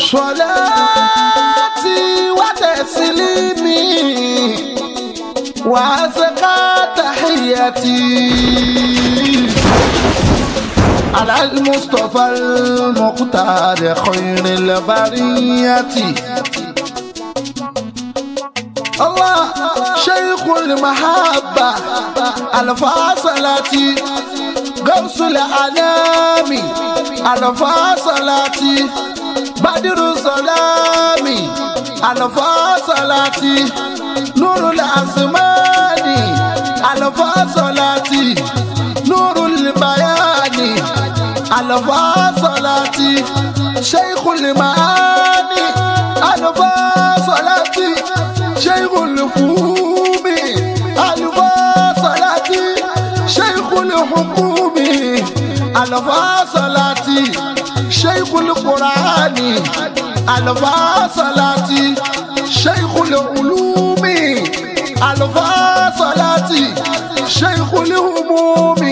صلاتي وتسليمي وأزكى تحياتي على المصطفى المختار خير البرية الله شيخ المحبة الفاصلة غوث الأنام الفاصلة بدر الظلام الفاصلة نور الأزمان الفاصلة نور البيان الفاصلة شيخ المعاني الفاصلة شيخ الفهوم الفاصلة شيخ الحكوم الفاصلة شيخ القرآن الفاصلة شيخ العلوم الفاصلة شيخ الهموم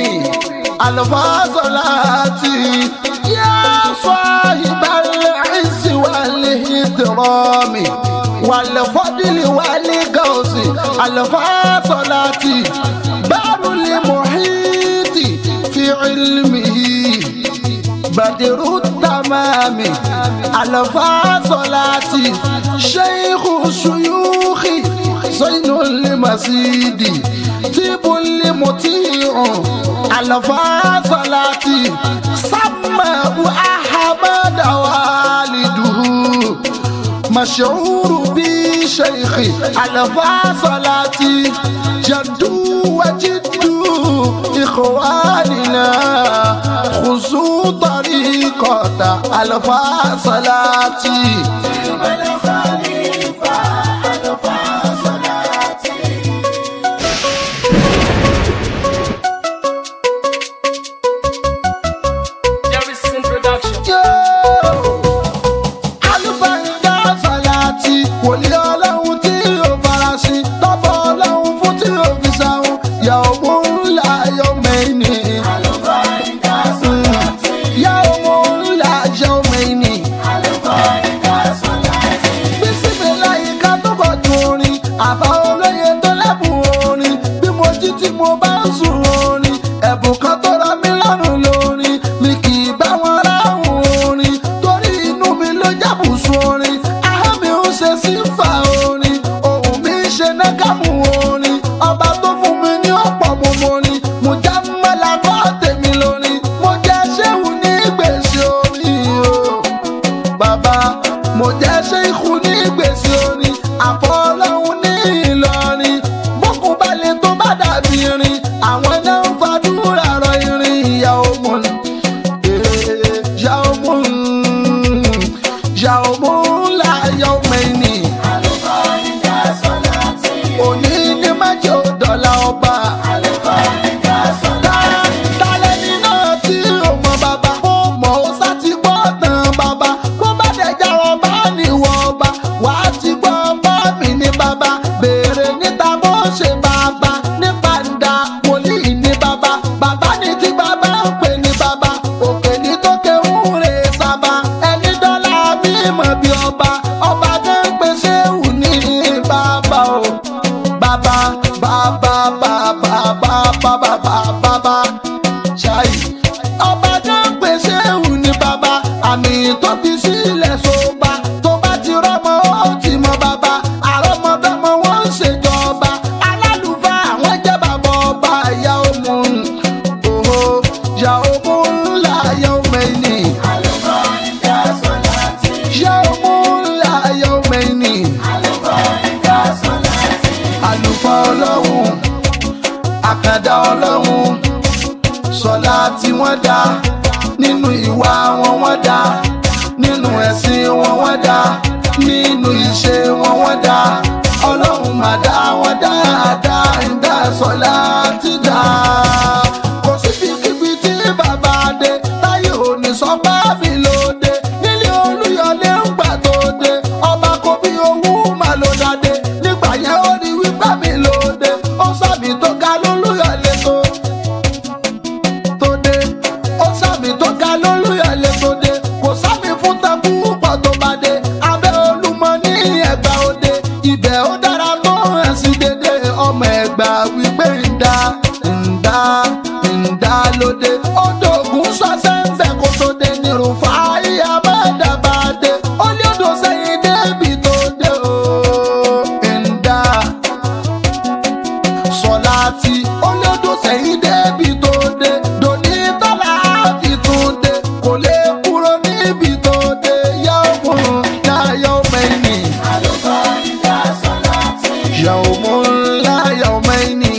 الفاصلة يا صاحب العز والإكرام والفضل والغوث الفاصلة بار المحيط في علمه بدر التمام الفاصلة شيخ الشيوخ زين المسيد طيب المطيع الفاصلة سماه أحمد والده مشعور بشيخ الفاصلة جد وجد إخواننا خذوا طريقة الفاصلة Jerryson Production. alùbáńdá sàláàtì wòlíì ọlọ́run tí ó farasin tọ́bọ̀ ọlọ́run fún tí ó fi sáhùn yàwó ńlá yọ mẹ́ni. yàwó ńlá yọ mẹ́ni. bísími láyìíká tó bọ̀ ju orin àbá olóye tó lẹ́bùn orin bí mo jí tí mo bá ń sùn orin ẹ̀bùn kan tó rọ mí lọ́rùn lórin mi kì í bá wọn ráhùn orin torí inú mi ló jábùsùn orin ahọ́n mi ń ṣe sífà orin ohùn mi ń ṣe nágàmù orin ọba tó fún mi ní ọ̀pọ̀ mọ̀mọ́ ni mo já mọ́lá kọ́ tèmi lórin mo jẹ́ ṣéwù ní gbèsè orin o bàbá mo jẹ́ ṣéìkù ní gbèsè orin àfọlọ́hún ní ìlọrin bókun balẹ̀ tó bá dàbí irin àwọn náà ń fàdúrà rọ irin ìyá ọmọ ìyá ọmọ ìyá ọmọ ńlá ìyá ọmọ ẹni òní ní májò dọ́là ọba. Ta- talẹ́ni náà tí ò mọ bàbá ó mọ̀ ó sá ti gbọ́ tán bàbá bó bá dẹ̀ já ọba níwọ̀ ọba wà á ti gbọ́ ọba mi ní bàbá béèrè níta bó ṣe bàbá ní pàǹdà wòlíì ní bàbá bàbá ní tí bàbá ń pè ní bàbá òkè ní tó kéwù rè sábà ẹni dọ́là mímọ̀ bí ọba ọba kan pèsè wù ní bàbá o bàbá bàbá bàbá bàbá bàbá bàbá ṣáì. ọba tó ń pèsè ewu ní bàbá àmì tó fi sílẹ̀ sóba tó bá ti rọ́mọ ó ti mọ bàbá àrọ́mọdọ́mọ wọn ń ṣèjọba alálùfáà àwọn jẹ́ bàbá ọba ìyá ọmọ òhò ìyá ọmọ ńlá ìyá ọmọ ẹni. ìyá ọmọ ńlá ìyá ọmọ ẹni àlùfáà ọlọ́run àkàndá ọlọ́run sọlá tí wọ́n dá nínú ìwà wọn wọ́n dá nínú ẹ̀sìn wọn wọ́n dá nínú ìṣe wọn wọ́n dá ọlọ́run mà dá wọn dáadáa ń dá sọlá ti dá. kò síbi kíbi tí bàbá dé táyé òní sọ bá mi lóde nílé olúyọlé ń gbà tó dé ọba kò bí owó mà ló dáde nígbà yẹn ó rí wípé mi lóde ó sàmì tó ga lólúyọlé tó tó dé ó sàmì tó ga lólúyọlé tó dé kò sàmì fún tẹkú pọ̀ tó bá dé dé odò ògùn sọ́sẹ́ ń bẹ̀ kó tó dé ní rúfa ìyá bá dàbà dé ó lé odò sẹ́yìn débi tó dé o. ẹ̀ńdà sọláàtì ó lé odò sẹ́yìn débi tó dé dòní tọ́lá fi tún dé kò lè kúrò níbi tó dé yàwó láyọ̀ mẹ́ni. yàwó láyọ̀ mẹ́ni.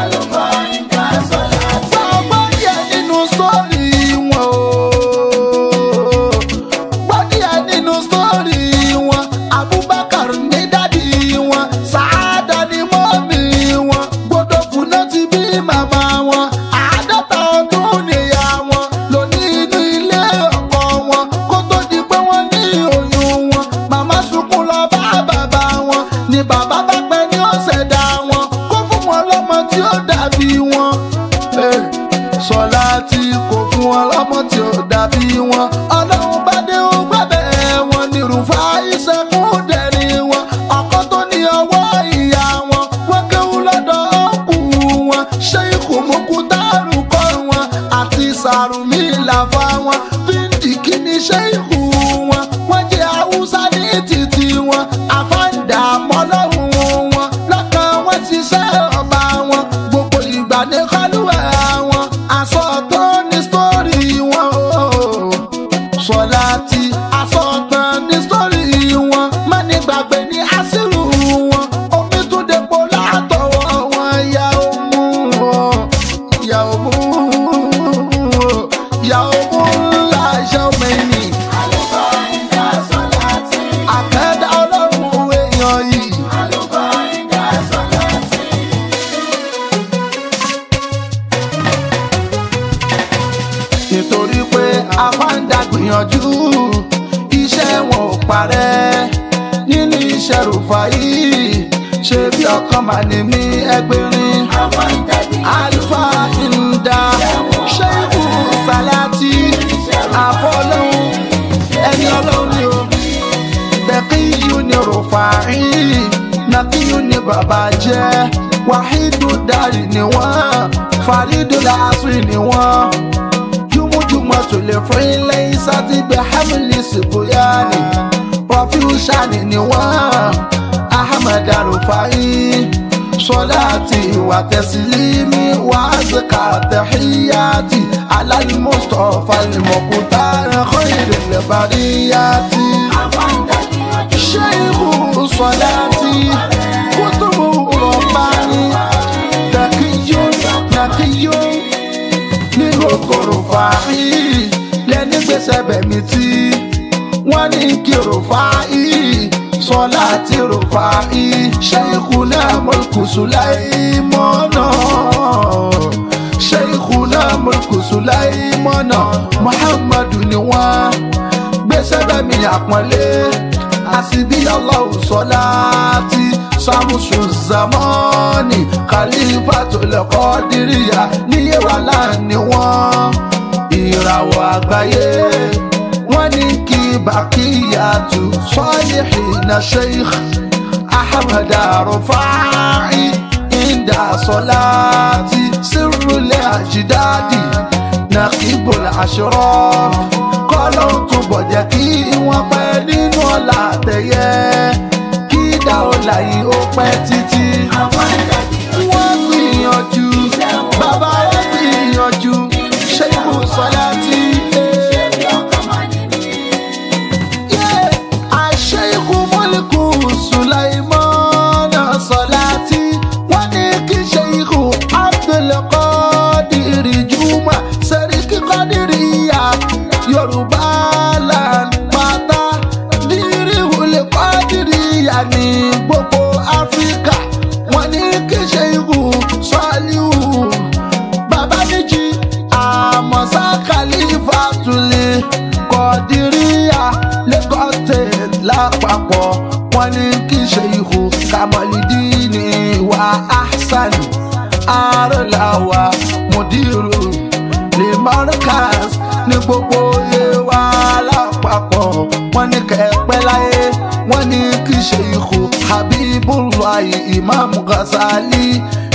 Gbọ́ díẹ̀ nínú sórí wọn o. Gbọ́ díẹ̀ nínú sórí wọn. Abubakar ní dádì wọn. Sàádà ní mọ́mì wọn. Gbọdọ̀ fúnná ti bí màmá wọn. Àádọ́ta ọdún nìyá wọn. Lóní inú ilé ọkọ wọn. Kó tó di pé wọ́n ní oyún wọn. Màmá sunkún lọ bá bàbá wọn. Ni bàbá bá pẹ́ ní ọ̀sẹ̀ dá wọn. Kó fún wọn lọ́mọ tí ó dàbí wọn. Hey sọlá tí kò fún wọn lọ́mọ tí ó dàbí wọn ọlọ́run bá dé ó gbẹ́bẹ̀ wọn ní rúfa ìṣẹ́kùn dẹ̀rí wọn ọkọ tó ní ọwọ́ ìyá wọn wọ́n kéwú lọ́dọ̀ ọkù wọn ṣé ikú mokú dárú kọ́ wọn àti sàrùmí làfà wọn fíndì kíní ṣé ikú wọn wọ́n jẹ́ haúsá ní títì wọn àfáǹdà mọ́lọ́hún wọn lọ́kàn wọn ṣiṣẹ́ ọba wọn gbogbo ìgbà ní kọ́lùwẹ̀ wọn aṣọ tó ní sítórì wọn o sọlá tí aṣọ tán ní sítórì wọn má ní gbàgbé ní àṣírù wọn omi tún depo látọwọ́ wọn ya omu ya omu ya omu ńlá iṣẹ́ omi ni àkẹ́dá ọlọ́run èèyàn yìí. nítorí pé afáǹdà gbìyànjú iṣẹ́ wọn ò parẹ́ nínú iṣẹ́ rúfa yìí ṣe bí ọkàn mà ní mí ẹgbẹ̀rin alfa ìndà ṣẹ́kù sàlátì àfọlọ́hún ẹni ọlọ́run ni o bẹ́kíyù ni rúfa yìí nàkíyù ni bàbá jẹ́ wàhídù dárì ni wọ́n fàrídù làásùn ni wọ́n jumujuma tó lè fún ilé isa ti gbé hamili sibuyani rafiu sani ni wọn ahmed arufai sọláàtì wà tẹsílímì wà zika tẹhíyàtì alálùmọ́sọ̀fà lèmọ̀kútà ẹ̀kọ́ ìrìnlẹ̀ bàríyàtì. ṣéyìkù sọláàtì kútùbù rọ̀bánì dàkíyó dàkíyó ní kòkòrò fàáyì lẹ́ni gbèsè bẹ̀mí tí wọ́n ní kí rò fàáyì sọlá tí rò fàáyì ṣẹ́yìnkù náà mọ̀lùkù sùláìmọ́nà ṣẹ́yìnkù náà mọ̀lùkù sùláìmọ́nà muhammadu ni wọ́n gbèsè bẹ̀mí àpọ́nlé àsìbí ọlọ́run sọlá tí samusu zamani khalifa tó lẹ́kọ́ díríyà níyé wà láàánú wọn ìràwọ̀ àgbáyé wọ́n ní kí bàkíyàtú sọ́yìnà sheikh ahmed arufai inda sọláàtì sírùlẹ̀ àjídáàdì nàkíbùl àṣírọ́ kọ́lọ́ tún bọ̀jẹ̀ kí wọ́n pẹ́ nínú ọ̀la àtẹ̀yẹ kí dáwọ́lá yìí ó pẹ́ títí. wọ́n gbìyànjú bàbá wọn gbìyànjú ṣé kò sọ́lá tí. àṣẹ ikú mọ́lẹ́kù sùláìmọ́nà sọ́lá tí wọ́n ní kí ṣe ikú abdulkadir juma sẹ́ríkì kọ́dírìyà yorùbá land pátá dírí wulẹ̀ kọ́dírìyà ní gbogbo áfíríkà wọ́n ní kí ṣe ikú sọ́ọ́líù bàbá méjì àmọ̀sá khalifa tulẹ̀ kọ́dírìyà lagos state lápapọ̀ wọ́n ní kí ṣe ikú kamalidini wa ahsan arọ̀làwà mudiru lè mọ́rọ́kàs ní gbogbo ewa lápapọ̀ wọ́n ní kẹ́pẹ́ láyé wọ́n ní kí ṣe ikú habibullahi imam ghazali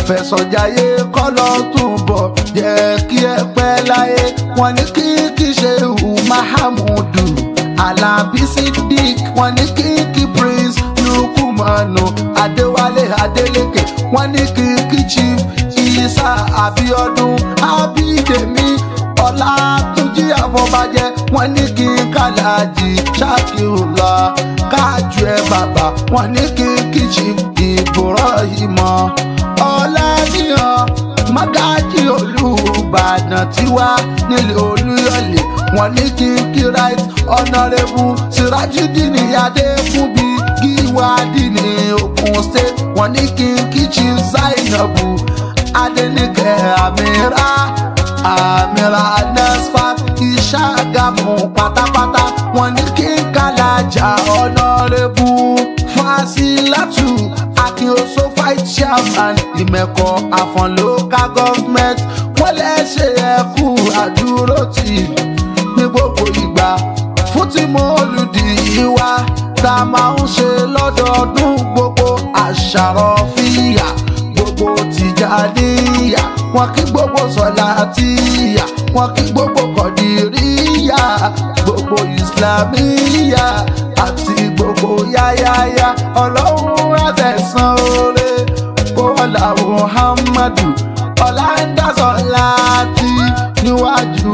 fẹ̀sọ̀jáyé kọ́lọ́ túbọ̀ jẹ́ kí ẹ pẹ́ láyé wọ́n ní kí kí ṣe hù mahamudu alábí sidik wọ́n ní kí kí prince lukumanu adéwálé adélékè wọ́n ní kí kí chief isa abiodun abidemi ọlátúnjí àfọbàjẹ wọ́n ní kí kàlájì ṣàkíyùlá kájú ẹ bàbá wọ́n ní kí kí chief ibrahimọ ọlẹ́nìyàn mágájì olùbàdàn tiwa nílẹ̀ olúyọ̀lé wọ́n ní kí kí right honourable sirajudini adékúnbi gíwádìí ní ogun state wọ́n ní kí kí chief zainabu adenike amira amira nasfat ìṣàgàmù pátápátá wọ́n ní kí kàlájà honourable fasilatu akínoso fight chairman ìmẹ̀kọ àfọ̀n local government wọ́n lẹ́sẹ̀ ẹ̀kú àdúrótì ní gbogbo ìgbà fún tí mo lùdì ìwà tá a máa ń ṣe lọ́dọọdún gbogbo àṣàrọ̀ fìyà gbogbo tìjàníyà wọn kí gbogbo sọlá tìyà wọn kí gbogbo kọdìríyà gbogbo ìsìlámíyà àti gbogbo yáyáyá ọlọ́run àtẹ̀sán oore bọ́lá muhammadu ọ̀làǹdàsọ̀ láti níwájú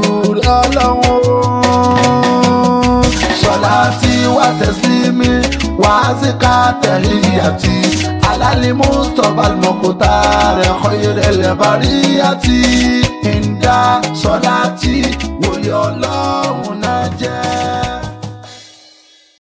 ọlọ́run sọlá tí wà tẹ̀sílímì wà á sì ká tẹ̀líyàtì alali mustapha almokuta rẹ̀ kọ́yẹ̀rẹ̀ lẹ́bàríyàtì ìdá sọlá tí wòye ọlọ́run.